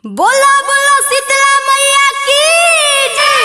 बोलो बोलो शीतला मैया की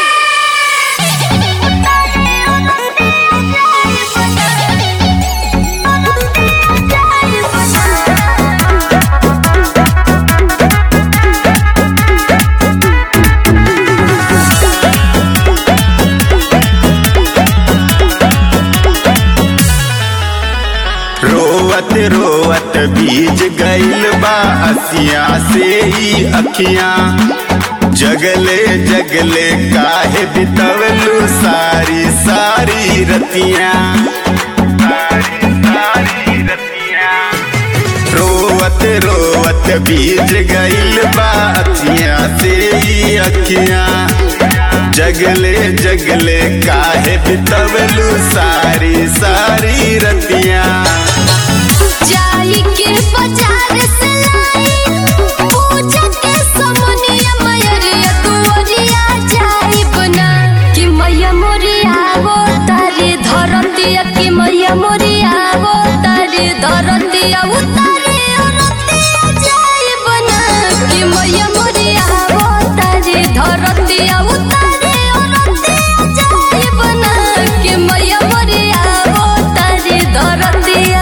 रोवत रोवत बीज गइल बा असिया से ही अखियां जगले जगले काहे बितवलू सारी सारी रतियां सारी सारी रतियां रोवत रोवत बीज गइल बा अखियां से ही अखियां जगले जगले काहे बितवलू सारी सारी रतियां जाई के बाजार से लाई पूजा के समनिया मैया दुआरिया जाई बना कि मैया मोरिया वो तारे धरतिया कि मैया मोरिया वो तारे धरतिया उतारे औरतिया जाई बना कि मैया मोरिया वो तारे धरतिया उतारे औरतिया जाई बना कि मैया मोरिया वो तारे धरतिया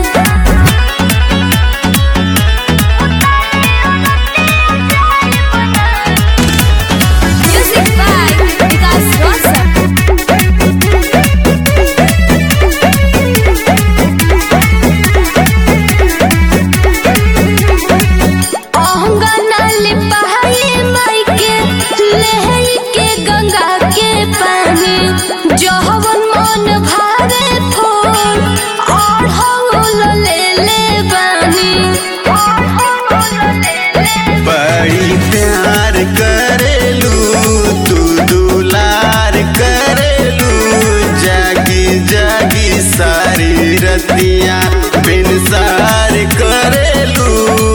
Music by Vikas Rosa. अहंगनाल पहाड़ी माई के लहई के गंगा के पानी जहवन मन भावे फूल और हौल ले ले बानी और हौल ले ले बड़ी प्यार करेलू तू दुलार करेलू जागी जागी सारी रतियां बिनसार करेलू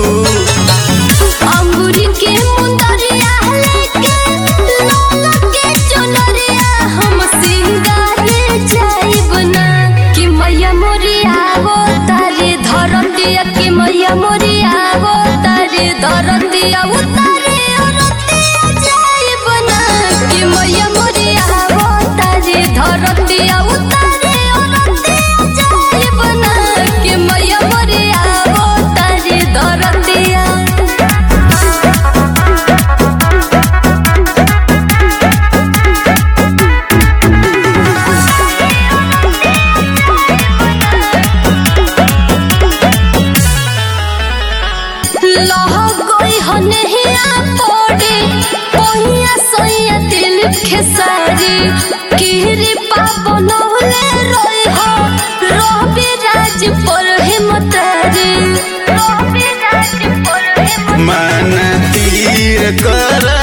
अंगूरी के मुंदरिया लेके लाला के चुनरिया हम सिंगारे जाइब ना कि मैया मोरिया वो तारे धरतिया कि मैया मोरिया वो तारे धरतिया उतारे औरतिया जाइब ना कि मैया मोरिया वो तारे धरतिया उतारे औरतिया जाइब ना कि मैया मोरिया वो तारे धरतिया लह गई हनहिया पड़े पहिया सैया दिल खेसारी किरी पापन होले रोई हो रवि राज पर हिमतारी रवि राज पर हिमतारी मन तीर कर